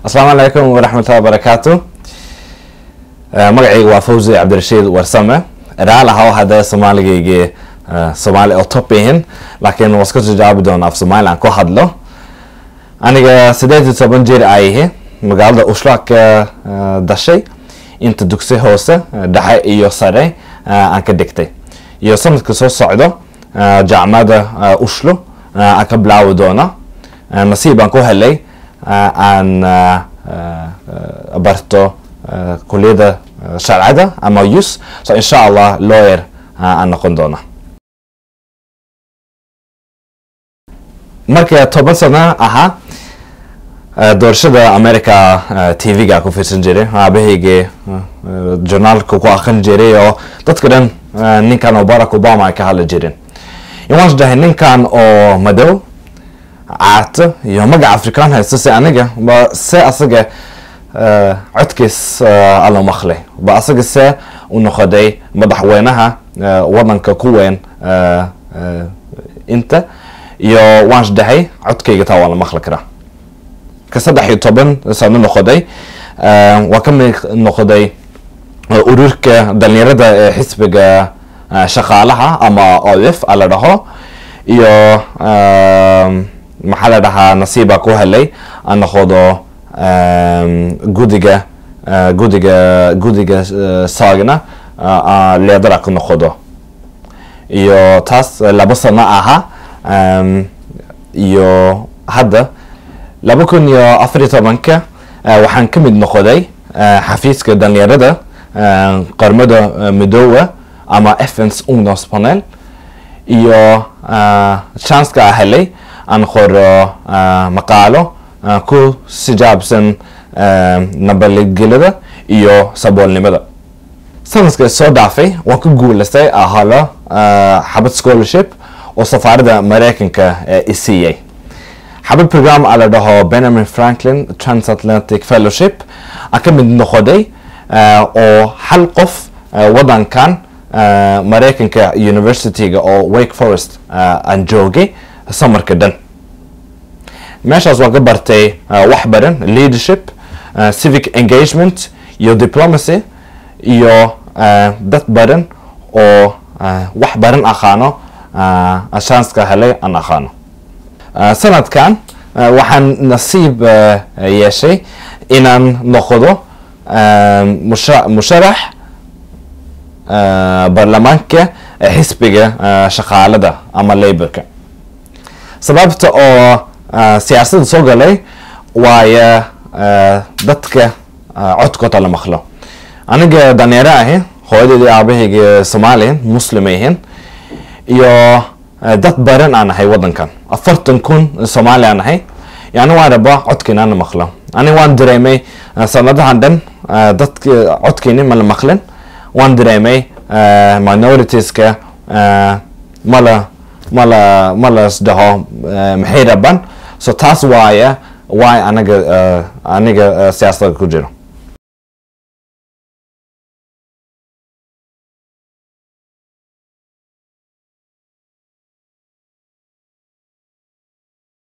asalaamu calaykum waraxmatullahi wabarakaatu magacayga waa fawzi cabdirashiid warsame raal ahaw hadda soomaaligayga soomaali oo top yihin laakiin waa iska jawaabi doona af soomaali aan ku hadlo aniga sideed iyo toban jir ayahi magaalada ushlaak dashay inta dugsi hoose dhexe iyo sare aan ka dhigtay iyo sanadka soo socdo jaamacada ushlo aan ka bilaawi doona nasiib aan ku helay aan barto kuliyada sharcada ama us so insha allah lawyer aan noqon doona marka toban sano ahaa doorashada america t v-ga ku fiirsan jiray aabahayga journaalka ku aqrin jiray oo dadka dhan ninkan oo barack obama ay ka hadli jireen waan dhahay ninkan oo madow caato iyo magaca afrikaan haysta si aniga ba se asaga codkiis alla maqlay ba asaga se u noqoday madaxweynaha wadanka ku weyn inta iyo waan dhahay codkayga taa waa la maqli karaa ka saddex iyo toban sano noqoday waa ka mid noqday ururka dhalinyarada ee xisbiga shaqaalaha ama olif a la dhaho iyo maxaa la dhahaa nasiiba ku helay aan noqodo gudiga gudiga gudiga saagna leedara ku noqodo iyo taas laba sano aha iyo hadda laba kun iyo afar iyo tobanka waxaan ka mid noqoday xafiiska dhalinyarada qarmada midoowa ama fns ungdomspanel iyo chanceka helay aan qoro maqaalo ku sijaabsan nabaladgelada iyo saboolnimada sanadka soo dhaafay waan ku guulaystay ahalo xabad scholarship oo safaarada mareykanka isiiyey xabad program a la dhaho benjamin franklin transatlantic fellowship aan ka mid noqoday oo hal qof wadankan mareykanka universityga oo wake forest aan joogay samarka dhan meeshaas waan ka bartay wax badan leadership civic engagement iyo diplomacy iyo dad badan oo wax badan aqaano chanska helay aan aqaano sanadkan waxaan nasiib yeeshay inaan noqdo musharax baarlamaanka xisbiga shaqaalada ama laborka sababta oo siyaasadda soo galay waayo dadka codkooda la maqlo aniga daneero ahi hooyadeedii aabahayga soomaaliyan muslim ahin iyo dad baran aan ahay wadankan afartan kun soomaali aan ahay yani waan rabaa codkiina aan maqlo ani waan dareemay sanadahan dhan dadka codkiini ma la maqlin waan dareemay minoritieska mala mala malas dhaho maxay rabaan so taas waaya waay anaga aniga siyaasadda ku jiro